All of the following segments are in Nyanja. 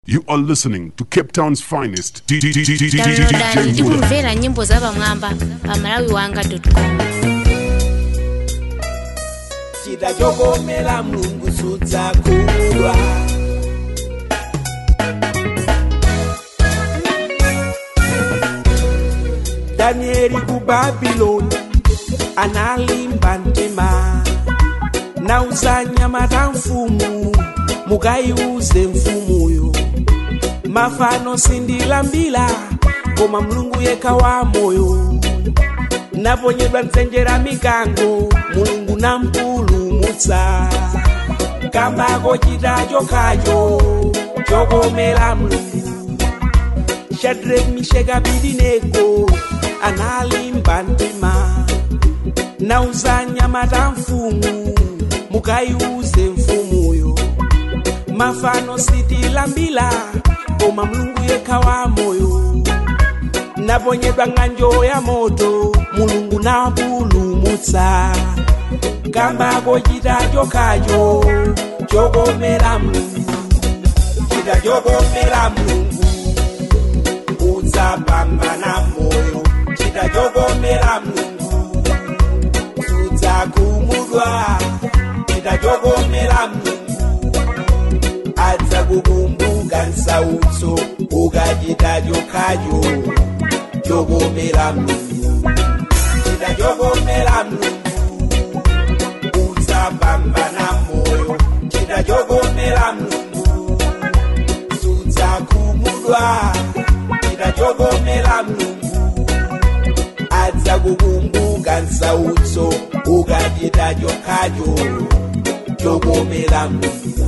You are listening to Cape Town's finest downloadani DJ Muda. tikumvera nyimbo za pamwamba pa malawi wanga com chidachogomera mulungu sudzakulwa danieli ku babuloni analimba mtima nauza nyama ta mfumu mukaiuze mfumuyo mafano sindilambila koma mulungu yekha wa moyo naponyedwa mtsenjera mikango mulungu nampulumutsa kambako chita chokhacho chokomera mulungu shadrack misheki abedenego analimba mtima nauza nyama ta mfumu mukaiuze mfumuyo mafano sitilambila koma mulungu yekha wa moyo naponyedwa ng'anjo ya moto mulungu napulumutsa kambako chita chokhacho chokomera mulungu chita chokomera mulungu udzapambana moyo chita chokomera mulungu sudzakhumudwa chita chokomera mulungu adzakukumbuka nsautso ukachita chokhacho chokomera mulungu chita chokomera mulungu udzapambana moyo chita chokomera mulungu sudzakhumudwa chita chokomera mulungu adzakukumbuka nsautso ukachita chokhacho chokomera mulungu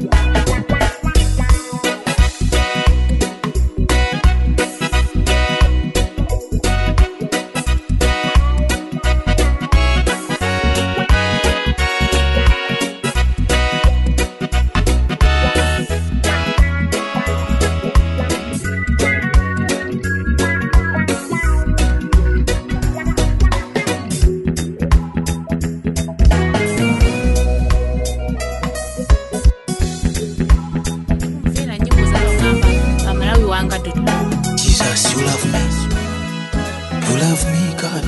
kumvera nyimbo za pamwamba pa malawi wanga com Jesus, you love me. You love me, God.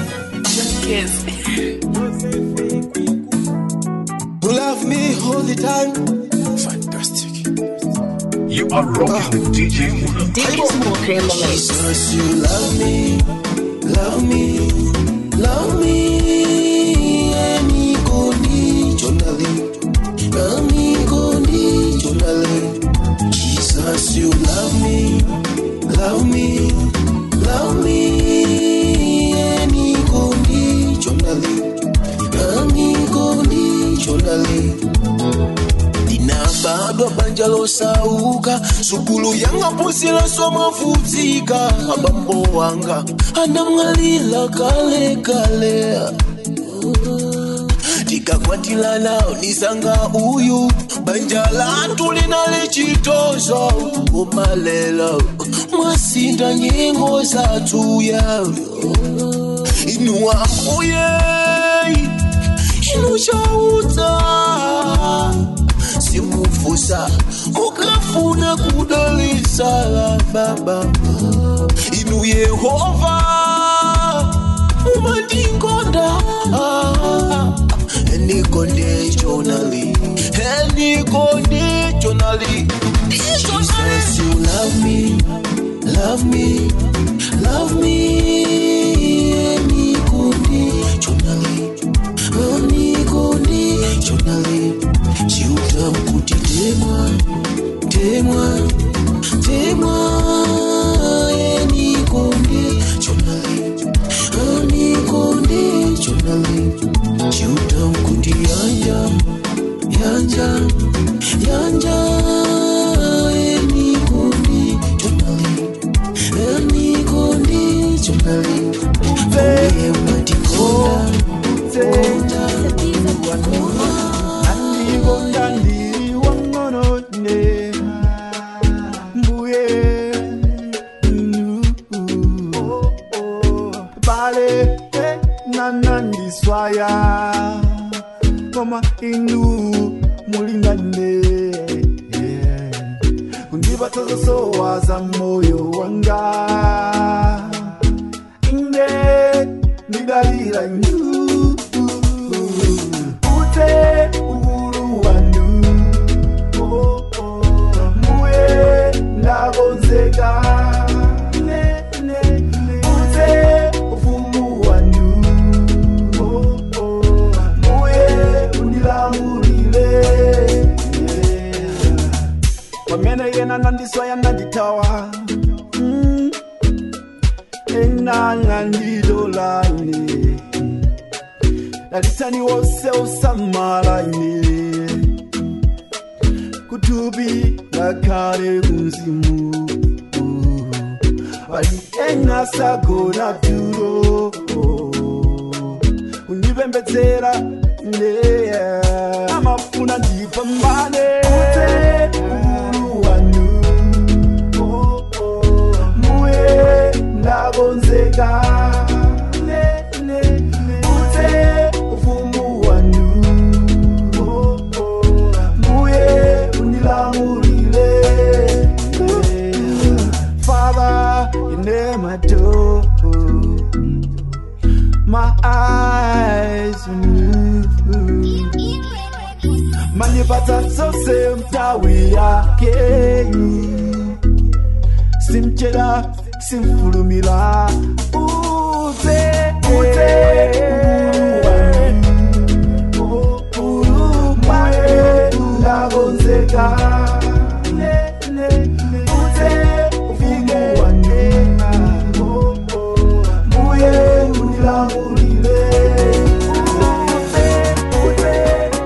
You love me all the time. Fantastic. You are rocking with DJ Muda. Jesus, you love me, love me, love me unconditionally, unconditionally. Jesus, you love me, love me, love me unconditionally, unconditionally. ndinabadwa banja losauka sukulu yanga pusila somafutika abambo wanga anamwalila kale kale tikakwatilana nisanga uyu banja latu linali chitozo umalela mwasinda nyengo zatuya inuwa uye inushauta simufusa ukafuna kudalisa la baba inu yehova umandingonda enikonditionally enikonditionally Jesus, you love me, love me, love me, unconditionally, unconditionally. Siutamkuti temwa, temwa, temwa, unconditionally, unconditionally. Siutamkuti yanja, yanja, yanja, unconditionally, unconditionally. Mbuye matikonda, konda, Andigonda ndiwang'onone. Mbuye. Oh, oh. Bale, eh, nanandiswaya koma inu mulinda zosowaza moyo wanga ine nidalira inu ute uhuru wanu oh, oh. muye ndagonzeka ne, ne, ne. ute ufumu wanu oh, oh. muye unilamulile yeah. pamene yena nandiswaya nanditawa mm. ena nandidolaine dalitani wose usamalaine kutubi ngakale kunzimu bali ena sagona tulo unipembedzera ndeya amafuna ndipambane ute uhuru wanu oh, oh. muye ndagonzeka ne, ne, ne. ute ufumu wanu oh, oh. muye unilamulile Father, you name my door my eyes on you manipata zose mtawi yake simchela simfulumila uze uze urumae ndagonzeka ne, ne, ne. uze ufike wane oh, oh. muye unilamulile uze uze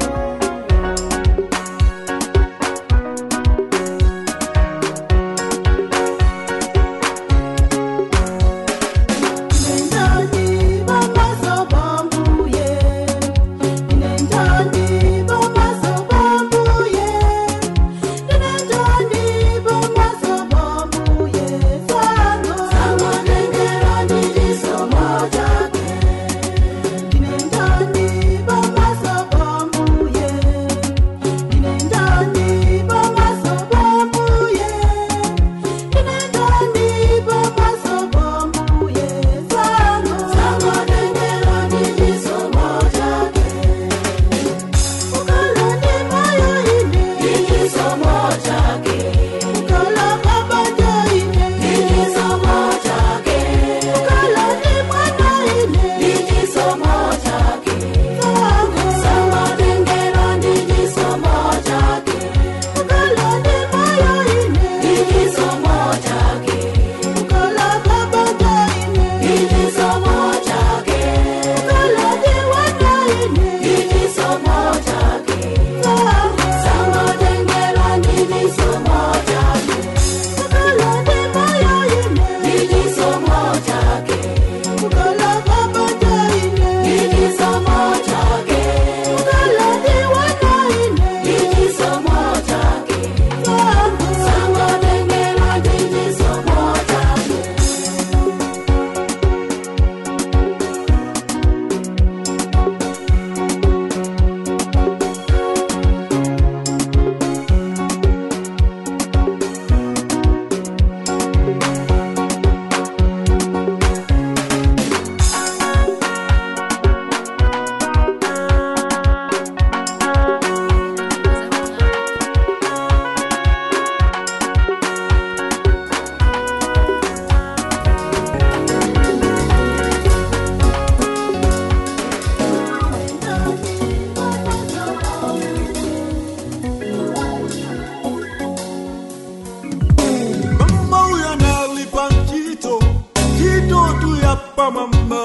Mama huyu analipa mjito jito tu ya pa mama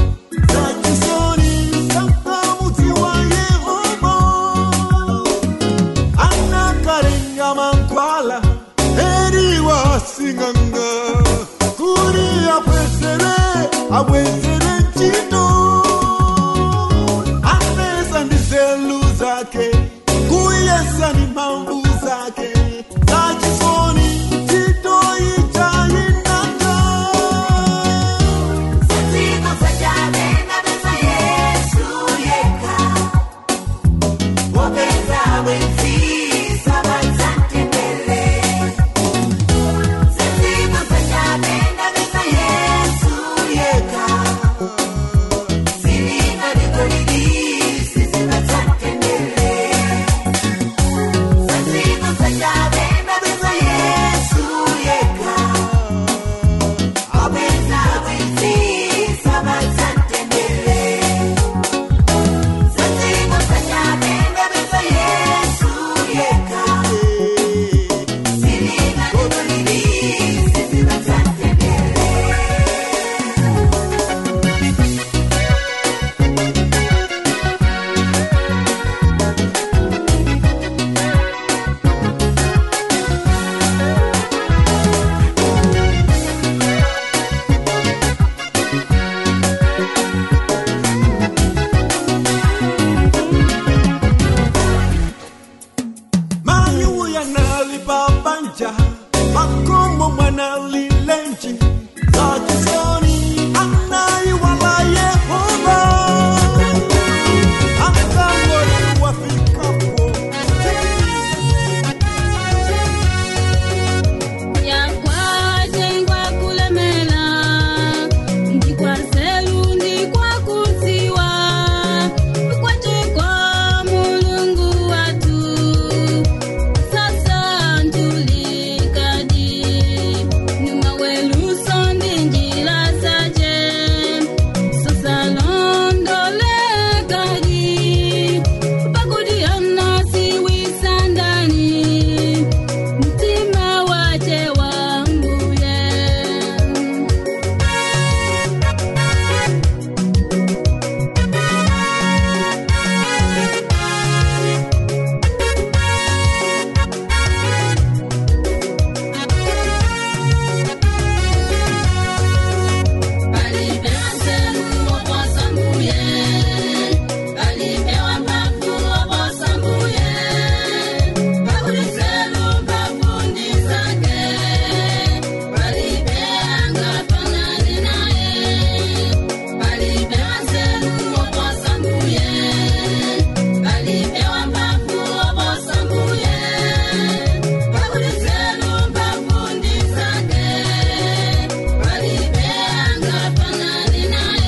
za kisoni kama mti wa Yehova anakarenga mankwala eri wasinganga kuri apwesere abwesere jito ameza ndizelu zake kuyesa ni mambu zake za kisoni jito itainaka analilenji zakisoni anaiwala yehova akangoni wafikapo yakwatengwa kulemela ndikwaselu ndikwakutsiwa kwachekwa mulungu watu sasa ntulikadi nyuma weluso ndi njila sache sasa londolekadi pakudiana siwisandani mtima wache wanguye Alipewa sehemu waposambuye, alipewa mbavu waposambuye, pakuliselu pafundi zake, walipeanga fanani naye. Alipewa sehemu waposambuye, alipewa mbavu waposambuye, pakuliselu pafundi zake, walipeanga fanani naye.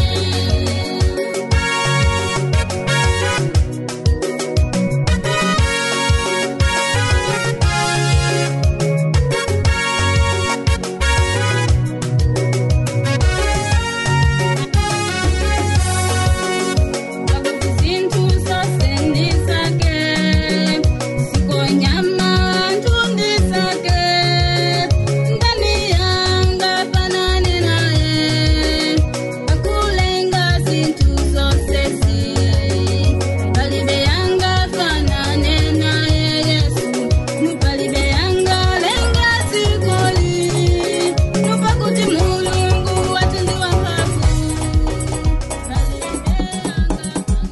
Zinthu zosendisake, sikonyama ntundisake, ndani yanga fanane naye, akulenga zinthu zosezi, palibe yanga fanane naye Yesu, mupalibe yanga lenga zikoli, nupakuti mulungu watendiwa mphamvu, palibe yanga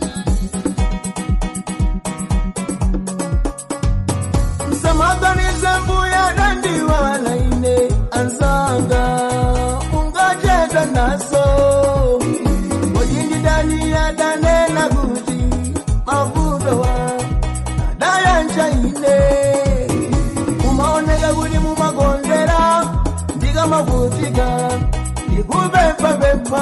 Samaganize mbuya dandiwa laine ansanga ungacheza naso Wajindi dani ya dane na guji mavudo wa daya nchaine Umaonega guli mumagondera ndiga mavutika Ikubepa bepa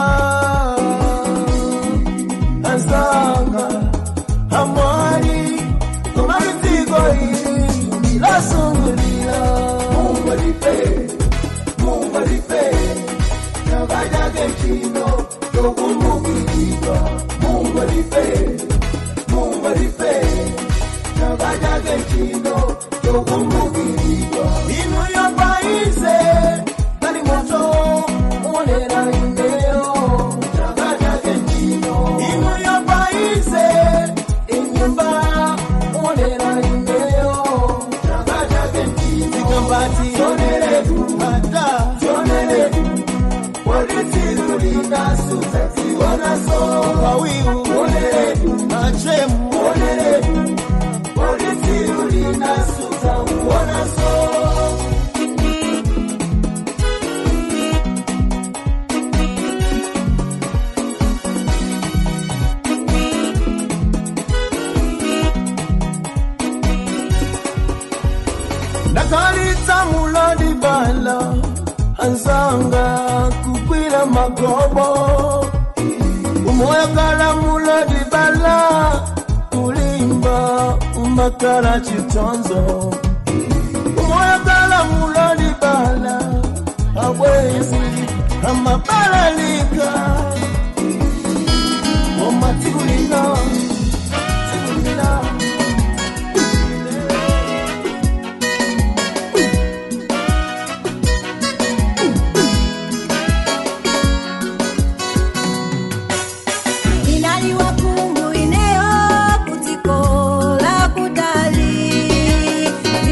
ansanga amwari kumaritiko hili ilasungulila mungu alipe mungu alipe nakajage chino tokumbukilika mungu alipe mungu alipe nakajage chino tokumbukilika inu yopaise kali moto umonera indeo nakajage chino inu yopaise inyumba umonera indeo nakajage chino zikambati zoneretu hata zoneretu walitirulindasuza ziwonaso kawiu oneretu nachemu oneretu walitirulindasuza uwonaso ndakalitsa mulodi bala ansanga kukwila magobo umoyakala mulodi bala kulimba umakala chitonzo umoyakala mulodi bala abwezi amabalalika omatikulina tikulina inaliwakungu ineo kutiko la kutali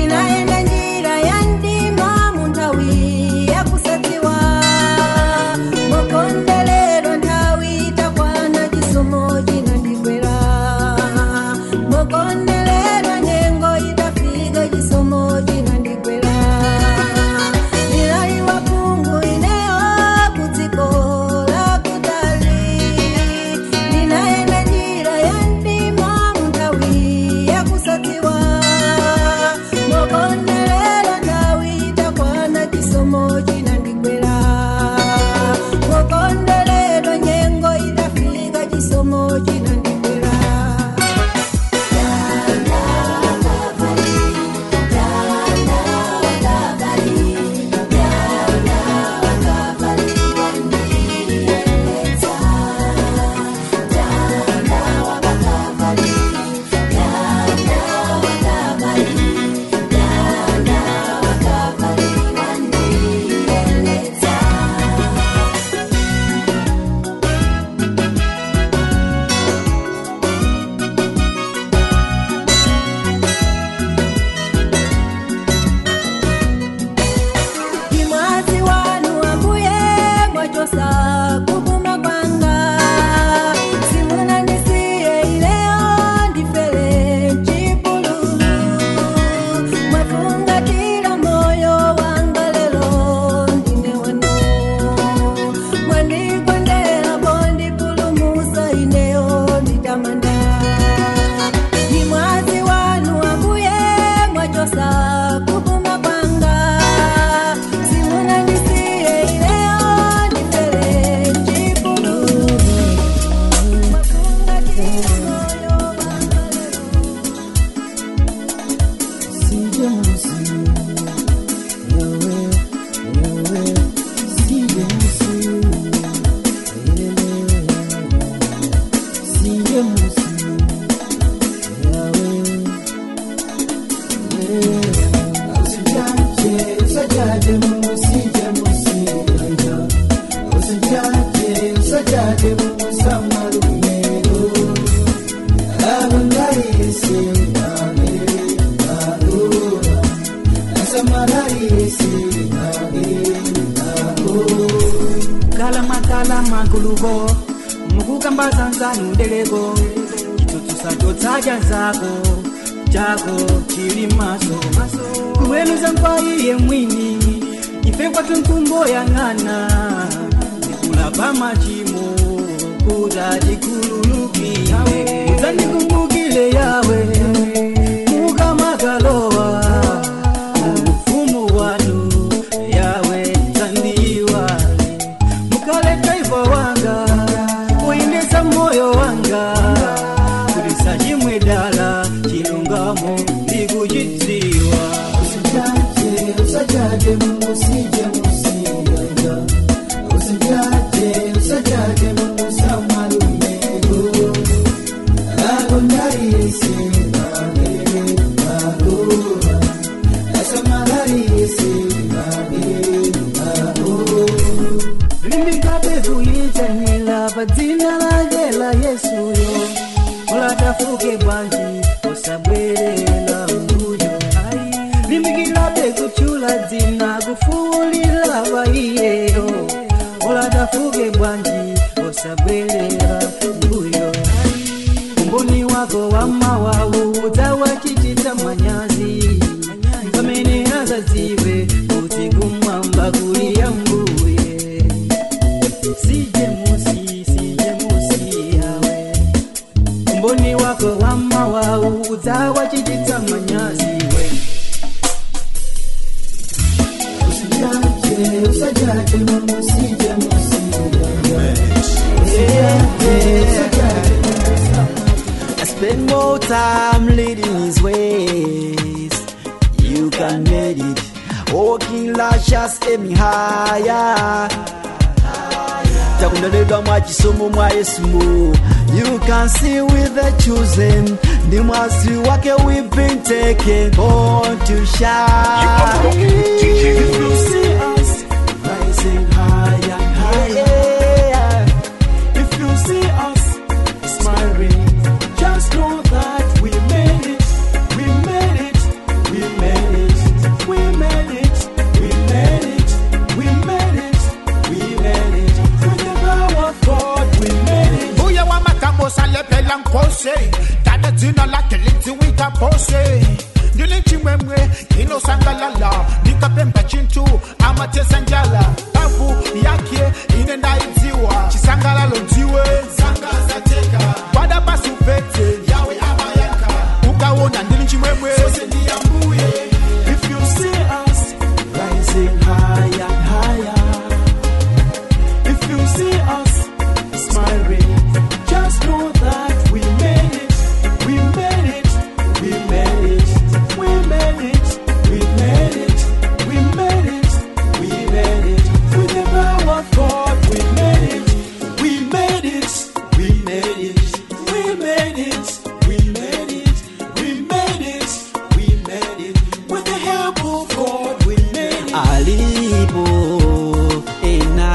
kalama kalama kuluko mukukambaza nzanu ndeleko chitsotsosa chotsadya nzako chako chili maso kuweluza kwa iye mwini ife kwatu mkumbo yang'ana ndikulapa machimo kuta chikululukile udzandikumbukile yawe mukamakalowa ufumu wanu yawe dzandiwale mukale driver wanga kuendesa moyo wanga kulisa chimwe dala chilungamo ndikuchidziwa usijaje usajaje mungu sije musiyanga usijaje usajaje mungu samalumego lago ndarise bagere bagura asamalarise bagere bagura limbikapezuyitsanila pa dzina lake la yesuyo ulatafuke bwanji usabwerera mbuyo limbikilabe kuchula dzina kufuulila pa iyeyo ulatafuke bwanji usabwerera mbuyo umboni wako wa mawawu udzawachititsa manyazi pamene azadziwe kuti kumwamba kuli yambuye sije musi sije musi yawe umboni wako wa mawawu udzawachititsa manyazi we usijaje usajaje mungu sije musi I spend more time leading his ways. You can make it. Walking lashes aiming higher. takundoledwa mwa chisomo mwa yesumo you can see with the chosen ndi mwazi wake we've been taken born to shine You are rocking with DJ If you see us rising higher and higher if you see us smiling just know that we made it we made it we made it we made it we made it we made it we made it with the power of God we made it mbuye wamakamosa lepela nkose dada dzina lake lidziwika pose ndili chimwemwe inosangalala ndikapemba chintu amatesa njala babu yake ine ndaidziwa chisangalalo ndiwe zangazateka kwada basi upete yawe amayanka ukaona ndili chimwemwe If you see us rising higher and higher, if you see us smiling, just know that we made it, we made it, we made it, we made it, we made it, we made it, we made it. With the power of God, we made it, we made it, we made it, we made it, we made it, we made it, we made it. With the help of God, we made it. Alipo ena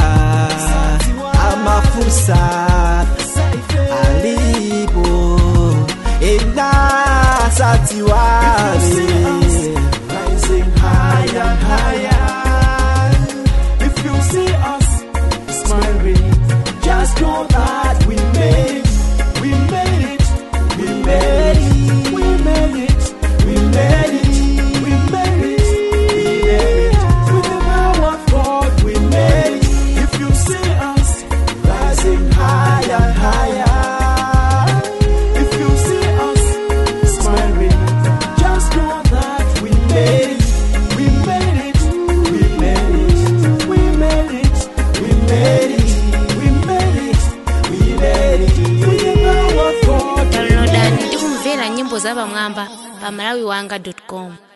amafusa alipo ena satiwale rising higher and higher if you see us smiling just know that we made it we made it we made it we made it we made it we made it we made it with the power of God we made it if you see us rising higher and higher if you see us smiling just know that we made it we made it we made it we made it we made it we made it we made it with the power of God we made it downloadani ndi kumvera nyimbo za pamwamba pa malawiwanga com